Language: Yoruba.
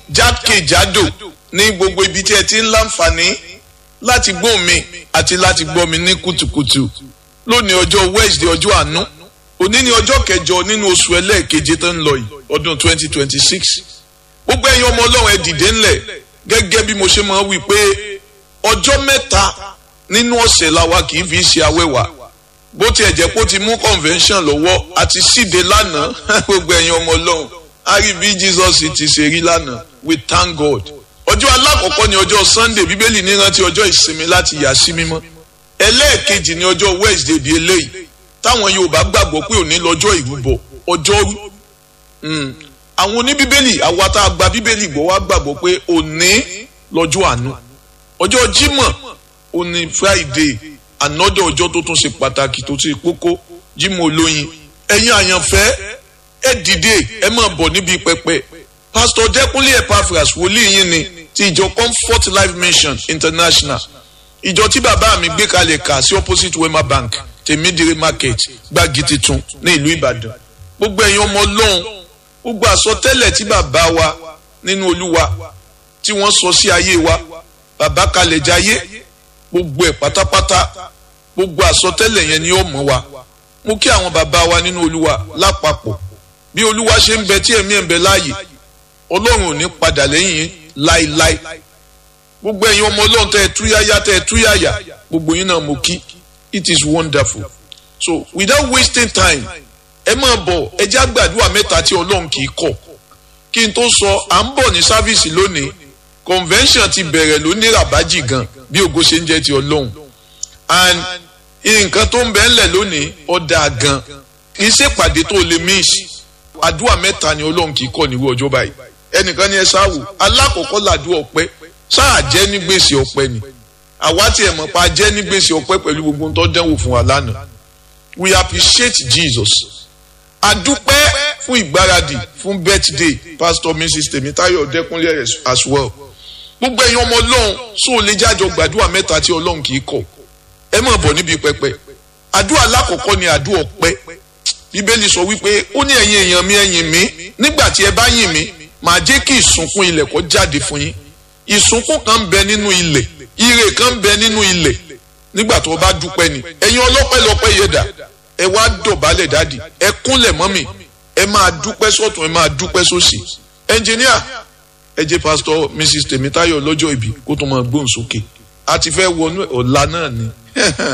jákèjádò ní gbogbo ibi tí ẹ ti ń láǹfààní láti gbọ́ mi àti láti gbọ́ mi ní kùtùkùtù lónìí ọjọ́ Wednesday ọjọ́ àánú òní ni ọjọ́ kẹjọ nínú oṣù ẹlẹ́ẹ̀keje tó ń lọ yìí ọdún 2026 gbogbo ẹ̀yin ọmọ ọlọ́run ẹ dìde ńlẹ̀ gẹ́gẹ́ bí mo ṣe máa wí pé ọjọ́ mẹ́ta nínú ọ̀sẹ̀ làwa kì í fi ṣe awẹ́wà bó tiẹ̀ jẹ́ pé ó ti mú convention lọ́wọ́ àti síde lánàá gbogbo ẹ̀yin ọmọ ọlọ́run a rí bí Jesus ti ṣe rí lánàá we thank God ọjọ́ alákọ̀ọ́kọ́ ni ọjọ́ Sunday bíbélì ní rántí ọjọ́ ìsinmi láti yà sí mímọ́ ẹlẹ́ẹ̀kejì ni ọjọ́ Wednesday bíi eléyìí táwọn Yorùbá gbàgbọ́ pé òní lọ́jọ́ ìrúbọ ọjọ́rú àwọn oníbíbélì àwa tá a gba bíbélì gbọ́ wá gbàgbọ́ pé òní lọ́jọ́ àánú ọjọ́ Jímọ̀ òní Friday ànọ́dọ̀ ọjọ́ tó tún ṣe pàtàkì tó ṣe kókó Jímọ̀ olóyin ẹ̀yin àyànfẹ́ ẹ dìde ẹ máa bọ̀ níbi pẹpẹ Pastor Dẹ́kunlé Epaphras wòlíì yín ni ti ìjọ Comfort Life Mission International ìjọ tí bàbá mi gbé kalẹ̀ kà sí opposite Wema Bank tèmídìrí market gbági titun ní ìlú Ìbàdàn gbogbo ẹ̀yin ọmọ Ọlọ́run gbogbo àsọtẹ́lẹ̀ tí bàbá wa nínú Olúwa tí wọ́n sọ sí ayé wa bàbá kalẹ̀ jayé gbogbo ẹ̀ pátápátá gbogbo àsọtẹ́lẹ̀ yẹn ni ó mọ̀ wa mo kí àwọn bàbá wa nínú Olúwa lápapọ̀ bí Olúwa ṣe ń bẹ tí ẹ̀mí ẹ̀ ń bẹ láàyè Ọlọ́run ò ní padà lẹ́yìn láéláé gbogbo ẹ̀yin ọmọ Ọlọ́run tẹ́ ẹ túyáyá tẹ́ ẹ túyáyá gbogbo yín náà mo kí it is wonderful so without wasting time ẹ máa bọ̀ ẹ já gbàdúrà mẹ́ta tí Ọlọ́run kì í kọ̀ kí n tó sọ à ń bọ̀ ní sáfíìsì lónìí convention ti bẹ̀rẹ̀ lónìí ràbájì gan bí ògo ṣe ń jẹ́ ti Ọlọ́run and nǹkan tó ń bẹ ńlẹ̀ lónìí ọ̀dà gan kì í ṣèpàdé tó lè miss àdúrà mẹ́ta ni Ọlọ́run kì í kọ̀ níwọ̀ ọjọ́ báyìí ẹnìkan ni ẹ sáwò alákọ̀ọ́kọ́ làdúrà ọpẹ́ sáà jẹ́ ní gbèsè ọpẹ́ ni àwa tí ẹ̀ mọ̀ pa jẹ́ ní gbèsè ọpẹ́ pẹ̀lú gbogbo tó dánwò fún wa lánàá we appreciate Jesus adúpẹ́ fún ìgbáradì fún birthday pastor mrs Tèmítáyọ̀ Dẹ́kunlé as well gbogbo ẹ̀yin ọmọ ọlọ́run sóò lè jájọ gbàdúrà mẹ́ta tí ọlọ́run kì í kọ̀ ẹ máa bọ̀ níbi pẹpẹ àdúrà alákọ̀ọ́kọ́ ni àdúrà ọpẹ́ bíbélì sọ wípé ó ní ẹ̀yin èèyàn mi ẹ̀yìn mi nígbà tí ẹ bá yìn mí màá jẹ́ kí ìsúnkún ilẹ̀ kó jáde fún yín ìsúnkún kan ń bẹ nínú ilẹ̀ ire kan ń bẹ nínú ilẹ̀ nígbà tó o bá dúpẹ́ ni ẹ̀yin ọlọ́pẹ́ lọ́pẹ́ yẹ dà ẹ wá dọ̀bálẹ̀ dáàdì ẹ kúnlẹ̀ mọ́mì ẹ máa dúpẹ́ sọ́tún ẹ máa dúpẹ́ sósì ẹnjìníà ẹ jẹ́ pásítọ̀ mrs Tèmítáyọ̀ lọ́jọ́ ìbí kó tó máa gbóhùn sókè a ti fẹ́ wọnú ọ̀la náà ni